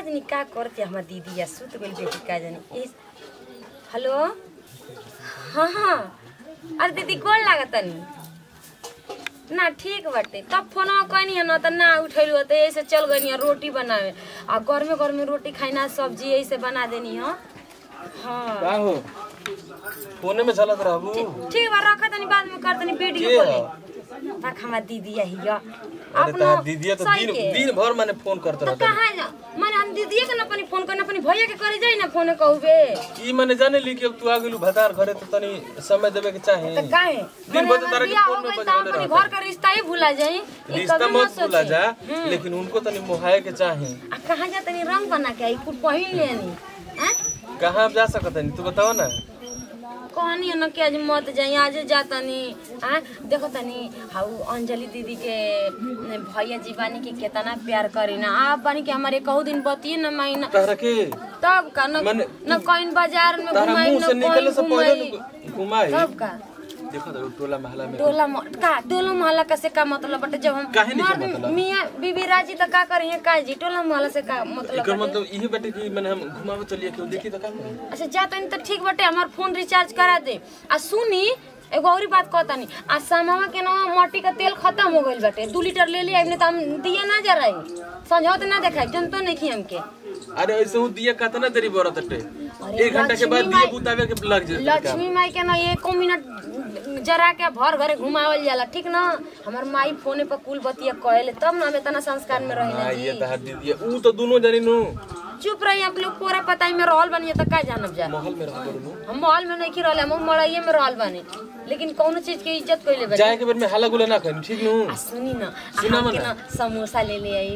जानी का करते हमार दीदी या सुत गइल बेटी का जानी इस हेलो हाँ हाँ अरे दीदी कौन लागत तनी ना ठीक बाटे तब फोनवा कहनी है ना त ना उठैलु त ऐसे चल गनी है रोटी बनावे आ गर्मे गर्मे रोटी खाइना सब्जी ऐसे बना देनी है हाँ का हो फोने में चलत रहबू ठीक बा रखा तनी बाद में कर तनी वीडियो के कॉलिंग तक हमार दीदी यही है अरे तहार दीदी तो दिन दिन भर माने फोन करत तो रहत कहाँ जा माने हम दीदी के ना अपनी फोन करना अपनी भैया के करे जाई ना फोन कहबे ई माने जाने ली कि अब तू आ गेलू भतार घरे तो तनी समय देवे के चाही तो काहे दिन भर तो तारा के फोन में में बजले अपने रहता घर का रिश्ता ही भुला जाई ई रिश्ता कभी मत ना भूला सोची। जा लेकिन उनको तनी मोहाए के चाही आ कहाँ जा तनी रंग बना के आई कुछ पहिन लेनी हैं कहाँ जा सकत है तू बताओ ना कहनी है ना कि आज मत जाई आज जा तनी हाँ देखो तनी हाउ अंजलि दीदी के भैया जी बानी के कितना प्यार करी ना आप बानी के हमारे कहू दिन बतिए ना महीना तारा के तब का न मने- न कहीं बाजार में तारा घुमाई मुंह से न निकले कहीं से पहले घुमाई न घुमाई तब का देखो तो टोला महला में टोला म- का टोला मोहल्ला का से का मतलब बटे जब हम काहे नहीं के मर्द मतलब? मियां बीबी राजी तो का करी है का जी टोला मोहल्ला से का मतलब एकर बटे? मतलब इहे बाटे कि माने हम घुमावे चलिए केहू देखी तो का करी अच्छा जा तनी तो ठीक बटे हमार फोन रिचार्ज करा दे आ सुनी एगो और बात कहतानी आ सामावा के ना मट्टी का तेल खत्म हो गइल बाटे दू लीटर ले लिया तो हम दिया ना जा रही समझौत ना देखाई जन तो नहीं हमके अरे ऐसे हूँ दिया कितना देरी बरत हटे अरे एक घंटा के बाद लक्ष्मी दिया माई- बुतावे के लग जाए लक्ष्मी माई के ना एको मिनट जरा के भर घरे घुमावल जाला ठीक ना हमार माई फोने पर कुल बतिया कहले तब ना हम इतना संस्कार में रही ना हाँ जी ये तहार दीदी है। ऊ तो दोनों जानी नु चुप रही आप लोग पूरा पताई में रहल बनी तो का जानब जा महल में रह नु हम मॉल में नहीं रहल हम मड़ाइए में रहल बानी लेकिन कौनो चीज के इज्जत कइले बा जाए के बेर में हल्ला गुला ना करी ठीक नु आ सुनी ना आ सुना हमके मना। ना समोसा ले ले आई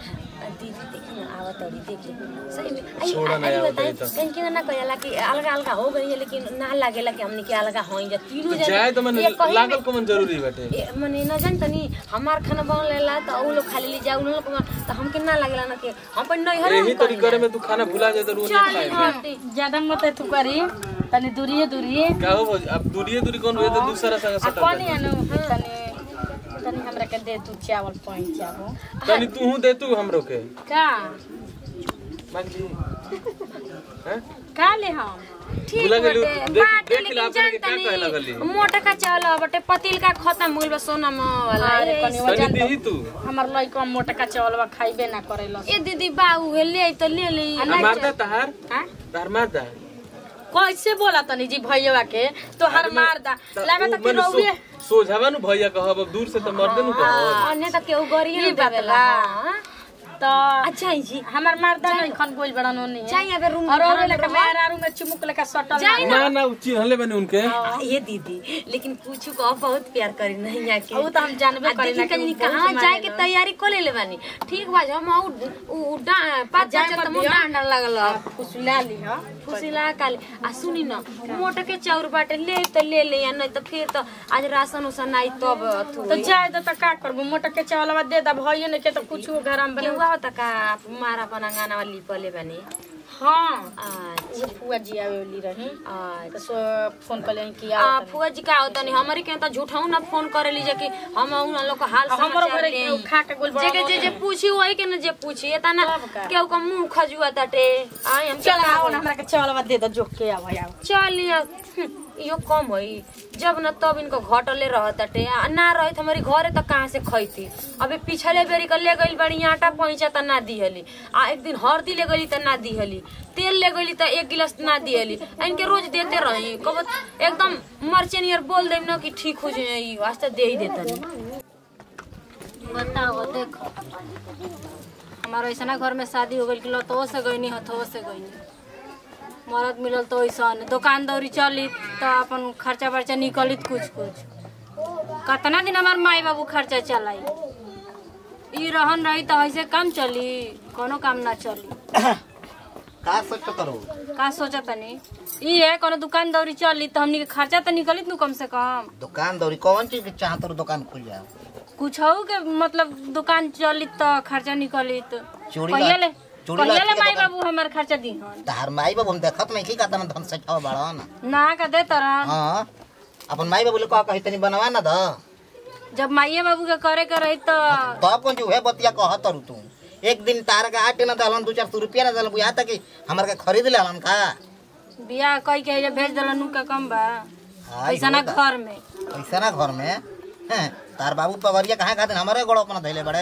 आ दीदी देखी ना आवत अड़ी देख ले सही में आई छोड़ा ना आई आवत बताई अड़ी तो। कहीं के ना कहला कि अलगा अलगा हो गई है लेकिन ना लागेला कि हमने के अलगा होई जा तीनों जने जाए तो मैंने ये कहीं लागल में- कमन जरूरी बाटे ए, मने न जान तनी हमार खाना बन लेला तो उ लोग खाली ले जा उन लोग तो हमके ना लागेला ना कि हम पर नहीं हरे यही तरी करे में तू खाना भुला जाए तो रोज नहीं चल खाए हटी ज्यादा मत तू करी तनी दूरिये दूरिये का हो भौजी? अब दूरिये दूरी कौन हुए तो दूसरा संग आ सटल पानी जाए। आनो तनी तनी हमरा के दे तू चावल पानी चावल तनी तू हूँ दे तू हमरो के का मांग ली हैं? का ले हम ठीक भुला गेलू। बटे देख- बाटे देख लेकिन ला अपने के जान क्या कहे लगली? तनी मोटा का चावल बटे पतिल का खत्म हो गइल बा सोना में वाला अरे ए, कनी तनी वजन दीही तू हमर लइका मोटका चावलवा खाइबे ना करेला ए दीदी बाऊ है ले आई तो ले ले आ, आ, नहीं मारदा तहार हाँ? तहार मारदा कैसे बोला तनी जी भैया के तो हर मार दा लगा तो कि रौए सोझावा नु भैया कहब अब दूर से तो मर्दे नु कहब अन्य तक केहू गरिए ई न बात देवेला बा। तो अच्छा जी हमर मारदा नहीं खन गोल बड़ा नोनी जाई अबे रूम और और लगा मेरा रूम में चुमुक लगा सटल जाई ना। ना ना उ चिन्हले बने उनके आ, ये दीदी लेकिन पूछू को बहुत प्यार करी नहीं यहाँ के उ तो हम जानबे आ, करी देखी ना कि कहीं उ बहुत कहाँ जाए के मारेला। तैयारी कर ले बानी ठीक बा हम उ उ डा पाँच जाए बजे मत त मुंह दिया। डांडा लगल फुसुला ली ह फुसिला काले आ सुनी न मोटा के चाउर बाटे ले त ले ले या नहीं त फिर त आज राशन उसन आई तब अथु तो जाए तो का करबो मोटा के चावलवा दे दा भइए ने के तो कुछ घर में बने केहुआ होता का मारा बना गाना वाली पले बानी हां अच्छा वो फुआ जी आवेली रही अच्छा तो सो फोन कर लें कि आ आओ फुआ जी का होता नहीं हमारे के त झूठाऊ ना फोन करे लीजे कि हम उन लोग का हाल हमरो समाचार घरे ले केहू खा के गोल जे के जे जे पूछी वही के न जे पूछी एता ना सब का। केहू का मुंह खजुआ ताटे आई हम चल आओ ना हमरा के चावलवा दे दो जोक के आओ आओ चलिए यो कम है जब न तब इनको घटले रहताटे आ ना रहे त हमारी घरे त कहाँ से खैती अबे पिछले बेरी का ले गई बड़ी आटा पहुंचा त ना दिहली आ एक दिन हल्दी ले गई त ना दिहली तेल ले गई त एक गिलास ना दिहली आ इनके रोज देते रही कब एकदम मर्चे नियर बोल देम ना कि ठीक हो जाए ई वास्ते दे ही देतनी बताओ देखो हमारा ऐसा घर में शादी हो गई कि लतो से गईनी हथो से गईनी मरद मिलल तो ऐसा दुकान दौरी चली तो अपन खर्चा बर्चा निकलित कुछ कुछ कितना दिन हमार माई बाबू खर्चा चलाई ई रहन रही तो ऐसे काम चली कोनो काम ना चली का सोच करो का सोचा तनी ई है कोनो दुकान दौरी चली तो हमनी के खर्चा तो निकलित नु कम से कम दुकान दौरी कौन चीज के चाहत रहो दुकान खुल जाओ कुछ के मतलब दुकान चली तो खर्चा निकलित चूड़ी कहिया ला- ले चूड़ी कहिया लाठी ले के माई दुकान- बाबू हमार खर्चा दीहन तहार माई बाबू हम देखत नहीं की का तन धन से छाव बड़न ना का दे तरन हां अपन माई बाबू ले कह कही तनी बनवा ना द जब माइये बाबू के करे के रही तो तब कौन जो है बतिया कहत रु तू एक दिन तार के आटे न दलन दू चार सौ रुपया न दलन बुझा तक हमारे के खरीद ले हलन का बियाह कई के जे भेज देलन नु का कम बा हाय पैसा ना हो दा- घर में पैसा ना घर में हैं, तार बाबू पगरिया कहाँ खातिर हमारे गड़ो अपना धैले बड़े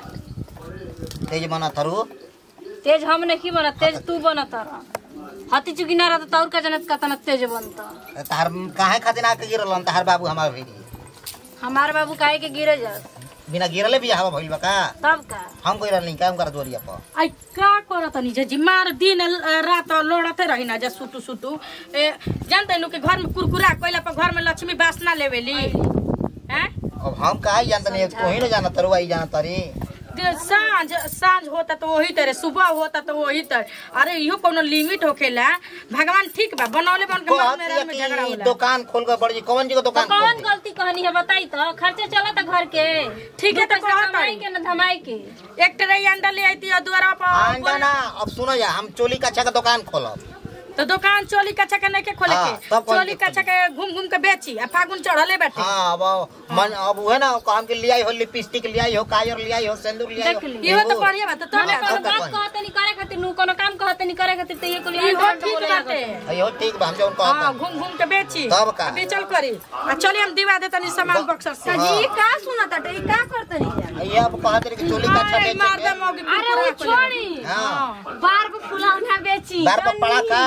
तेज बना थरू तेज हम नहीं बना तेज तू बनत रह हती चुकी ना रहता तौर का जनत का तना तेज बनता तार कहाँ खातिर आके गिरलन तार बाबू हमार भेजी हमार बाबू काहे के गिरे जा बिना गिरले भी हवा भइल बा का तब का हम कोई नहीं काम कर जोरिया पर आई का करत नी जे मार दिन अ, रात लोड़ते रही ना जे सुटू सुटू ए जानते नु के घर में कुरकुरा कोइला पर घर में लक्ष्मी बास ना लेवेली हैं अब हम कहा जानते नहीं तू ही ना जाना तरू आई जाना तरी दे- सांझ सांझ होता तो वही तरह सुबह होता तो वही तरह अरे इहो कोनो लिमिट होखेला भगवान ठीक बा बनौले बन के मन में में झगड़ा कहती होला दुकान खोल कर बड़ी कौन जी को तो दुकान खोल कौन दी? गलती कहनी है बताई तो खर्चे चला था घर के ठीक है दो तो पैसा कहत कमाई हई। के न धमाई के एक ट्रे अंडा ले आती है द्वारा आंडा पर ना अब सुनो या हम चोली कच्छा का दुकान खोलब तो दुकान चोली कच्चा के नहीं के खोले हाँ, के तब कौन चोली के कच्चा के घूम घूम के बेची आ फागुन चढ़ले बैठे हाँ अब मन अब है ना काम के लियाई हो लिपस्टिक लियाई हो काजर लियाई हो सिंदूर लियाई हो देख ली। इहो तो एगो- बढ़िया बात तो हमें हाँ, कोनो हाँ, बात हाँ। कहते नहीं करे खातिर नु कोनो काम कहते नहीं करे खातिर तो ये को लिए इहो ठीक बाटे अयो ठीक बा हम जो उनको हाँ घूम घूम के बेची तब का? बेचल करी आ चलिए हम दिवा देता नहीं सामान बक्सर से हाँ। जी का सुनत हटे का करत नहीं ये अब कहते रहे कि चोली कच्छा अरे, मार दे बेचेंगे मौगी अरे वो कुरकुरा छोड़ी हाँ बार को फुलौना बेची बार पर पड़ा का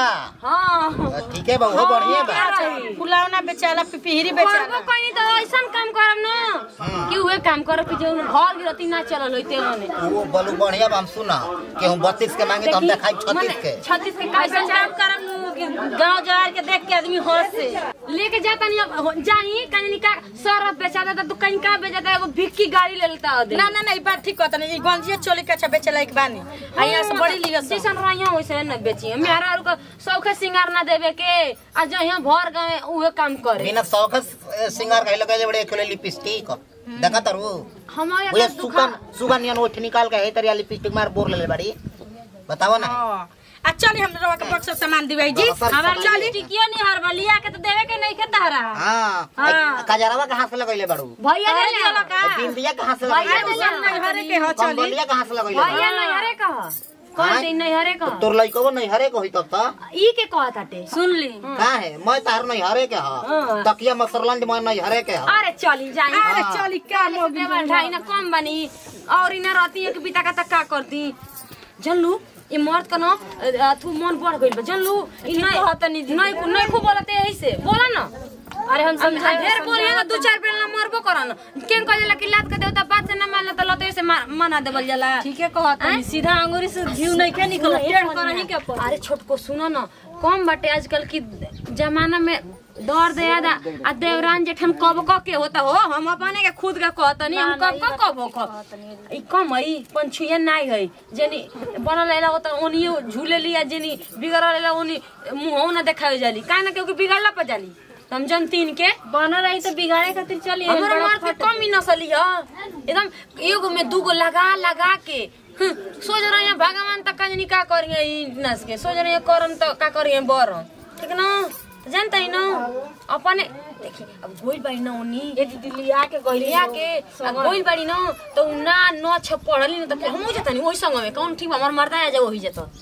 हाँ ठीक है बा वो बढ़िया बा कोली। फुलौना बेचाला पिपहिरी करबो बेचाला कहीं तो ऐसा काम करब ना कि उहे काम करब कि जो घर गिरती ना चलल होते ओने वो बोलू बढ़िया बा हम सुना कि हम बत्तीस के मांगे तो हम देखाई छत्तीस के छत्तीस के कैसे काम करब नु कि गांव जवार के देख के आदमी हंस से लेके जाता नहीं अब हो- जाई कहीं का सरफ बेचा देता तो कहीं का बेचा देता एगो भिक्की गाड़ी ले लेता आदमी ना ना ना ई बात ठीक कहता नहीं ई गंजिया चोली कच्चा बेचला एक बानी आ यहाँ से बड़ी लिया सब जैसन रहिया वैसे न बेची मेहरा को सौखे सिंगार ना देवे के आ जहिया भर गए उहे काम करे बिना शौक सिंगार कहे लगे बड़े खेले लिपस्टिक देखा तरु हमारे वो का दुकान सुगन सुगन यान ओठ निकाल के है तरिया लिपस्टिक मार बोर ले ले बड़ी बताओ ना हाँ। आ चली हम रवा के बक्सर सामान दिवाई जी बक्सर हमार सामान चली टिकियो नहीं हर बलिया के तो देवे के नहीं के तहरा हाँ हाँ। कजरवा कहाँ से लगैले बड़ू भैया ले अरे ले चलो का बिंदिया कहाँ से भैया लगैले ले ले सब नैहरे के हो चली कंबलिया कहाँ से लगैले भैया नैहरे कह कौन हाँ? दिन नैहरे कह तोर लइको नहीं हरे को होई तब त ई के कहत हटे सुन ली का है मैं तार नहीं हरे के ह हाँ। तकिया मसरलंज मैं नहीं हरे के ह अरे चली जाई अरे चली का मोगी ढाई ना कम बनी और इना रहती एक बिता का तक का करती जनलू ये मर्द का ना अथु मन बढ़ गइल बा जनलू ई नहीं नहीं नहीं खूब बोलते यही से बोला ना अरे हम हम समझाए ढेर बोलिए ना दू चार बेर ना मरबो करन केन कह जाला कि लात के देवता बात से ना मानला त लते से मार- मना देवल जाला ठीक है कहत नहीं सीधा अंगूरी से घी नहीं के निकल टेढ़ करही के पर अरे छोटको सुनो न कम बाटे आजकल की जमाना में दौड़ दे याद आ देवरान जेठन कब क के होता हो हम अपने के खुद के कहतनी हम कब क कब हो क ई कम है पंछुया नाई है जेनी बनल लेला होता ओनिए झूले लिया जेनी बिगड़ल लेला ओनी मुंह ना देखावे जाली काहे ना क्योंकि बिगड़ला पर जाली हम जन तीन के बन रही तो बिगाड़े खातिर चली हमर मर्द के कम ही नसली ह एकदम एगो में दूगो लगा लगा के हं, सोच रहे हैं भगवान तक कजनी का करिए ई नस के सोच रहे हैं करम तो का करिए बरम ठीक ना तो जानते ही ना अपने देखी अब गोइल बाड़ी ना ओनी ये दीदी लिया के गइली लिया के आ गोइल बाड़ी ना तो उ ना न छ पढ़ली ना तो हमहू जता नहीं ओही संग में कौन ठीक बा, हमर मर्दा आ जाओ ओही जता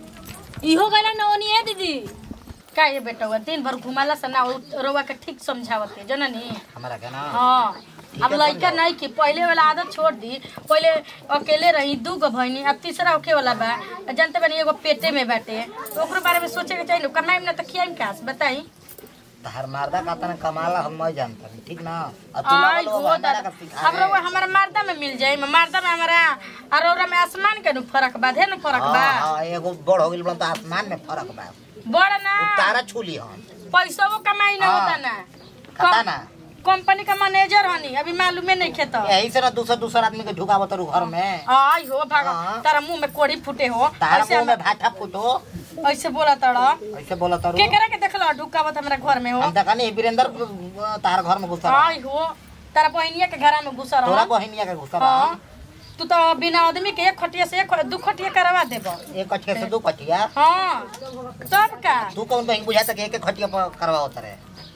इहो गइला नौनी है दीदी का ये बेटा हुआ दिन भर घुमाला से ना उ रवा के ठीक समझावत है जननी हमारा के ना हाँ अब है, लड़का समझाओ। नहीं की पहले वाला आदत छोड़ दी पहले अकेले रही दू गो बहनी अब तीसरा होके वाला बा आ जानते बनी एगो पेटे में बाटे तो ओकरो बारे में सोचे के चाहिए कमाई में ना तो खियाई का बताई तार मारदा का तना कमाला हम मैं जानता नहीं ठीक ना अब तू आई लगल हो हो हमारा का सिखा अब रउआ हमारा मारदा में मिल जाई मारदा में हमारा अरोरा में आसमान के नु फर्क बा ढेर नु फर्क बा हाँ हाँ एगो बड़ हो गेल बा तो आसमान में फर्क बा बड़ ना उ तारा छूली हम पैसा वो कमाई ना हाँ। होता ना खाता ना कंपनी का मैनेजर हनी अभी मालूमे नहीं खेता यही से ना दूसरा दूसरा आदमी के ढुकावत रु घर में आई हो भागा हाँ। तारा मुंह में कोड़ी फूटे हो तारा ऐसे मुंह में हम- भाटा फूटो ऐसे बोला तड़ा ऐसे बोला तारू के करे के देखला ढुकावत हमरा घर में हो हम देखा नहीं वीरेंद्र तार घर में घुसा रहा। आई हो तारा बहनिया के घर में घुसा तोरा रहा बहनिया के घुसा रहा। हाँ तू तो बिना आदमी के एक खटिया से एक दू खटिया करवा देबो एक कठिया से दू कठिया हाँ तब का तू कौन बहन बुझाता कि एक एक खटिया पर करवाओ तरे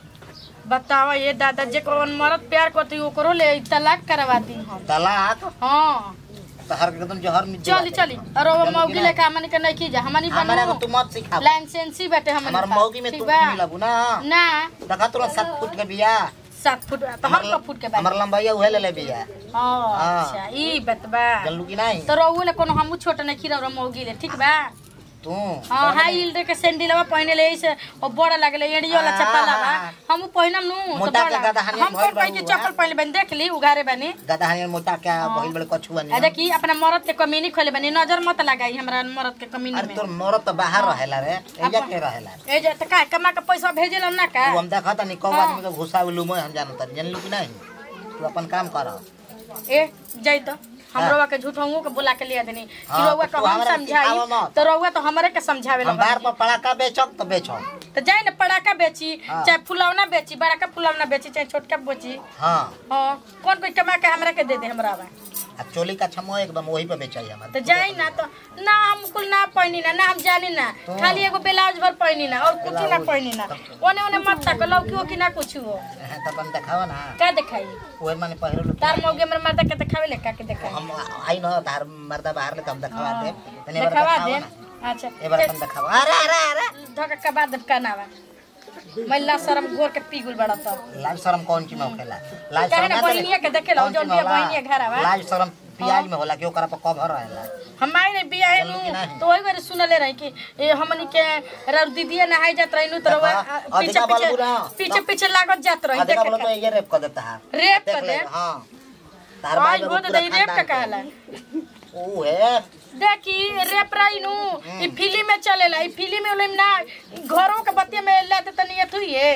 बतावा ये दादा जे कौन मरद प्यार करती ओकरो ले तलाक करवा दी हम तलाक हाँ तहर के एकदम जहर मिल चली चली और वो मौगी लेके हमनी के नहीं की जा हमनी हमारे को बनू तू मत सिखा लाइसेंसी बैठे हमनी हमार का। मौगी में ठीक तू बा? मिलबू ना ना देखा तुरंत सात फुट के बिया सात फुट तो हम का फुट के बाद हमार लंबाई उहे ले ले बिया हाँ। अच्छा ई बात बा जल्लू की नहीं तो रहू ले कोनो हमू छोट नहीं खीरा मौगी ले ठीक बा तू हाँ हाई हील के सैंडलवा पहने ले से और बड़ा लागले एड़ी वाला चप्पल बा हम पहनम नु तो मोटा के बड़ा गधा हनी हम भइल कोई के बाबू, चप्पल पहले बन देख ली उगारे बनी गदा हनी मोटा क्या बहिल बड़े कछुआ आ नहीं देखी अपना मरद के कमीनी खोले बनी नजर मत लगाई हमरा मरद के कमीनी अरे में तोर मरद तो बाहर रहेला रे एजा के रहेला ए जे त का कमा के पैसा भेजेला ना का तू हम देखा तनी कौ आदमी के घुसा उलू मैं हम जानत जानलू कि नहीं तू अपन काम कर ए जाई तो हमरोवा के झूठोंगो के बुला के लिया देनी कि हाँ, रउआ तो के तू हम हमरा समझाई सिखावा मत। तो रउआ तो हमरे के समझावे हम बार पर पड़ाका बेचब तो बेचब तो जाई ना पड़ाका बेची हाँ। चाहे फुलौना बेची बड़का फुलौना बेची चाहे छोटका बेची हाँ हाँ कौन कोई कमा के हमरा के दे दे हमरा बा आ चोली का छमो एकदम वही पे बेचाई हमार तो जाई ना तो ना हम कुल ना पहनी ना ना हम जानी ना तो- खाली एगो ब्लाउज भर पहनी ना और कुछ ना ब्लाउज। पहनी ना ओने ओने मत तक लौकी हो कि ना कुछ हो हाँ, तो अपन देखावा ना का दिखाई ओहे माने पहिरो लोग तार मौगे हमर मर्दा के दिखावे ले का के दिखाई हम आई न तार मर्दा बाहर ले तब देखावा दे तनी बार दिखावा देखावा दे ना अच्छा ए बार अपन देखावा अरे अरे अरे धोका के बाद का नावा महिला शर्म गोर के पीगुल बड़ा तो लाज शरम कौन चीज में होखेला लाज काहे ना ना करे- बहिनिया के देखेला, कौन जौन चीज में बिया होला? बहिनिया घर आवा। लाज शरम पियाज में होला कि ओकरा पर कवर रहेला हमारे ने बिया है चलू कि नहीं? तो वही बारे सुनले रही कि ए हमनी के रउ दीदीया नहाई जात रही तो रउआ, देखा, आ, पीछे अधिका पीछे बलबू ना। पीछे पीछे लागत जात रही अधिका देखे बोलो तो ये रेप कर देता है रेप देख कर ले, दे हाँ तार आज बाप हो एगो तो पूरा दई रेप का खानदान कहला के। ऊ है देखी रेप रही नु ई फिल्म में चलेला ई फिल्म में उलम ना ई घरों के बतिया में ले दे तनी एथु ये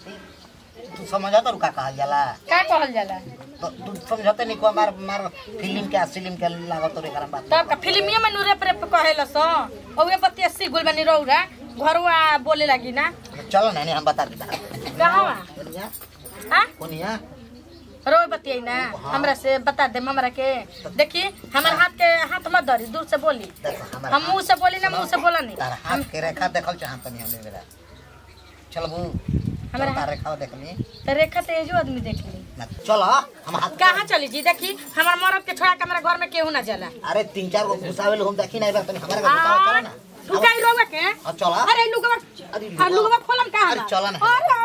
तू समझा तो का कहल जाला का कहल जाला तो तू समझते नहीं को मार मार फिल्म के फिल्म के लागत तो एकरा बात तब का फिल्मिया में नु रेप रेप कहेला सो ओए बतिया सी गुल बनी रौरा घरवा बोले लगी ना चलो नहीं हम बता देता कहवा कोनिया हां कोनिया रोए बतियाई ना हमरा से बता दे हमरा के देखी हमर हाथ के हाथ मत धरी दूर से बोली देखो हमारा हम मुंह से बोली ना मुंह से बोला नहीं तार हाथ के रेखा देखल चाहत नहीं हमें बेरा चल बू हमारा तार रेखा देखली तो रेखा तो एजो आदमी देख ली ना चल हम हाथ कहाँ चली जी देखी हमार मरद के छोड़ा के हमारे घर में केहू ना जाला अरे तीन चार गो घुसावेल हम देखी नहीं बार तनी हमारे घर घुसावे चलो ना तू काई रोगा के अब चला अरे लुगवा अरे हां लुगवा खोलम कहाँ अरे चला ना। अरे